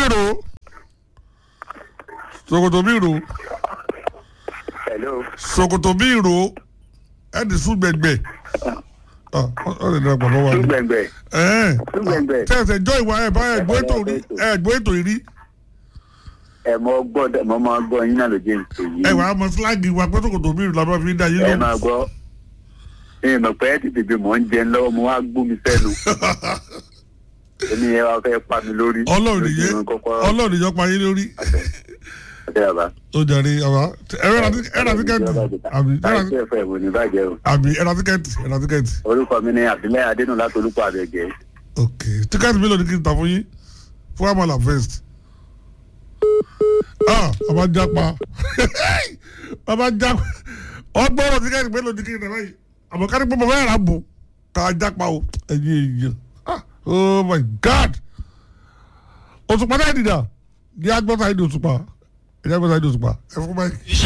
ro ṣòkòtò bí ro hello. ṣòkòtò bí ro ẹ ti sún gbẹgbẹ ọ ọ lè dàgbà lọ́wọ́ tún ni gbẹ̀ngbẹ̀ ẹ tún gbẹ̀ngbẹ̀ tẹsẹ̀ jọ ìwà ẹ̀ bá ẹ̀gbọ́ ètò rí ẹ̀gbọ́ ètò rí ẹ mọ gbọ́dọ̀ mọ máa gbọ́ yín náà ló jẹ́ ìpè yìí. ẹ wà á mọ síláàgì wa pé ṣòkòtò bí ro la máa fi dá yín ẹ lóhùn máa gbọ́ ẹ mọ̀ pé ẹ ti tètè mọ̀ ń jẹun lọ́wọ́ mo wá gbó mi sẹ́nu èmi yẹn wá fẹ́ pa mi lórí. ọlọ́run nìyẹn lójú kọ́kọ́ ọlọ́run nìyẹn pa yín lórí ọ̀dẹ́ bàbá. ó jàre àbá ẹ̀rọ ẹ̀rọ tíkẹ́ẹ̀tì àbí ẹ̀rọ láìsí ẹ̀fọ́ ẹ̀wò ní bàjẹ́ o. àbí ẹ̀rọ tíkẹ́ẹ̀tì ẹ̀rọ tíkẹ́ẹ̀tì orúkọ mi ni àbílẹ̀ adénú láti olúkọ àbẹ̀gẹ́. ok tíkẹ́ẹ̀tì mélòó ni kí n tà fún yín fún amala first ah bàbá jápa bàbá jápa ọgbọ́rọ̀ tíkẹ́ẹ̀tì mélòó ni kí n tà báyìí àmọ́ kárí pé bàbá yàrá bò ká jápa o ẹ̀yin èèyàn ah oh my god òṣùpá náà dìda ní agbọ́ta ìdí òṣùpá ẹ̀yà agbọ́ta ìdí òṣùpá ẹ̀ fún báyìí.